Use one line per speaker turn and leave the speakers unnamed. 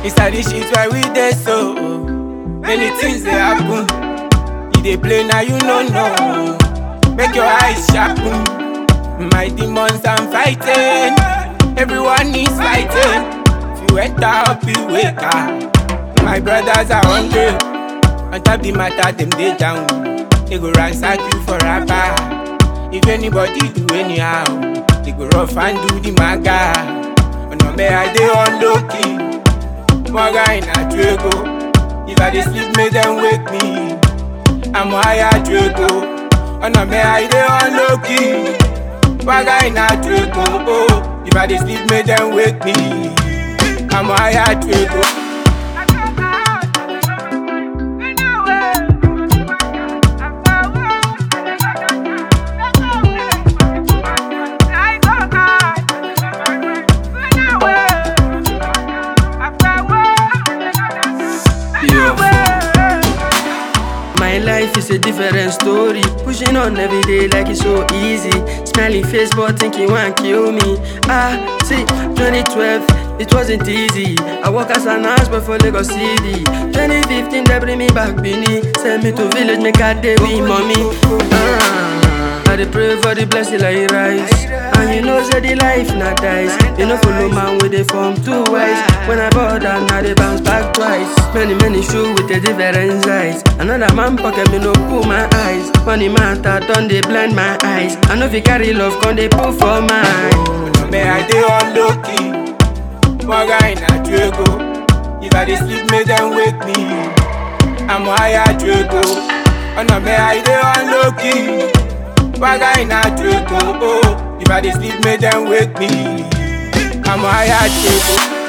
Inside the shit where we dey so Many things they happen You dey play now you no know Make your eyes sharpen My demons I'm fighting Everyone is fighting If you enter up you wake up My brothers are hungry On top the matter them dey down They go ransack you for rapper If anybody do anyhow They go rough and do the maga ọ̀nà mẹ́ra dé on low key mọ́ra ìnà juego if i dey sleep make dem wake me àmọ́ àyà juego ọ̀nà mẹ́ra dé on low key mọ́ra ìnà juego oh if i dey sleep make dem wake me àmọ́ àyà juego.
My life is a different story. Pushing on every day like it's so easy. Smiling face, but thinking one kill me. Ah, see, 2012, it wasn't easy. I work as an boy for Lagos City. 2015, they bring me back Bini. Send me to village, make a day with mommy. Ah, I dey pray for the blessing like it rise. And you know, say the life not dies. You know, follow man with the form too wise. When I bought down, now they bounce back twice. Many, many shoes with a different size. Another man pocket me no pull my eyes. Money matter, done they blind my eyes. I know if you carry love, can they pull for mine.
ọ̀nà mẹ́ra dé on low key mọ́ra ìnà juego if i dey sleep make dem wake me àmọ́ àyà juego ọ̀nà mẹ́ra dé on low key mọ́ra ìnà juego oh if i dey sleep make dem wake me àmọ́ àyà juego.